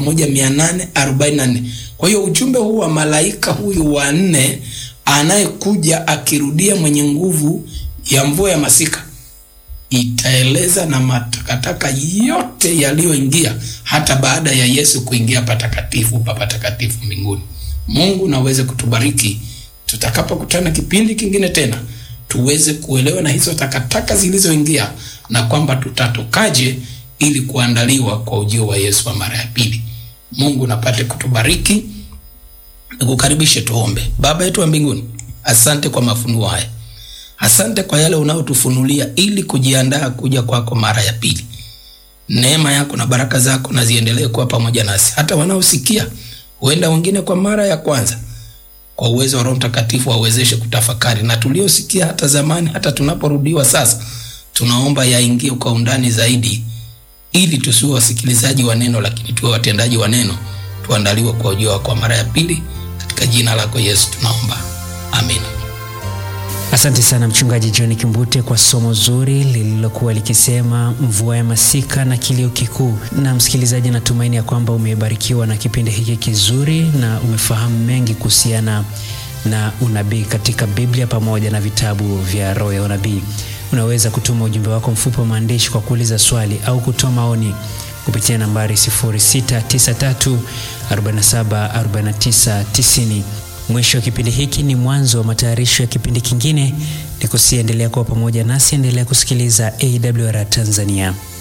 1844. Kwa hiyo ujumbe huu wa malaika huyu wa nne anayekuja akirudia mwenye nguvu ya mvua ya masika itaeleza na matakataka yote yaliyoingia hata baada ya Yesu kuingia patakatifu pa patakatifu mbinguni. Mungu naweze kutubariki tutakapokutana kipindi kingine tena, tuweze kuelewa na hizo takataka zilizoingia na kwamba tutatokaje ili kuandaliwa kwa ujio wa Yesu wa mara ya pili. Mungu napate kutubariki. Nikukaribishe tuombe. Baba yetu wa mbinguni, asante kwa mafunuo haya, asante kwa yale unayotufunulia ili kujiandaa kuja kwako mara ya pili. Neema yako na baraka zako na ziendelee kuwa pamoja nasi, hata wanaosikia, huenda wengine kwa mara ya kwanza, kwa uwezo wa Roho Mtakatifu wawezeshe kutafakari, na tuliosikia hata zamani, hata tunaporudiwa sasa, tunaomba yaingie kwa undani zaidi, ili tusiwe wasikilizaji wa neno, lakini tuwe watendaji wa neno, tuandaliwe kwa ujio wako mara ya pili. Katika jina lako Yesu tunaomba, amina. Asante sana Mchungaji John Kimbute kwa somo zuri lililokuwa likisema mvua ya masika na kilio kikuu. Na msikilizaji, natumaini ya kwamba umebarikiwa na kipindi hiki kizuri na umefahamu mengi kuhusiana na unabii katika Biblia pamoja na vitabu vya roho ya unabii. Unaweza kutuma ujumbe wako mfupi wa maandishi kwa kuuliza swali au kutoa maoni kupitia nambari 0693474990. Mwisho wa kipindi hiki ni mwanzo wa matayarisho ya kipindi kingine. Nikusiendelea kuwa pamoja nasi, endelea kusikiliza AWR Tanzania.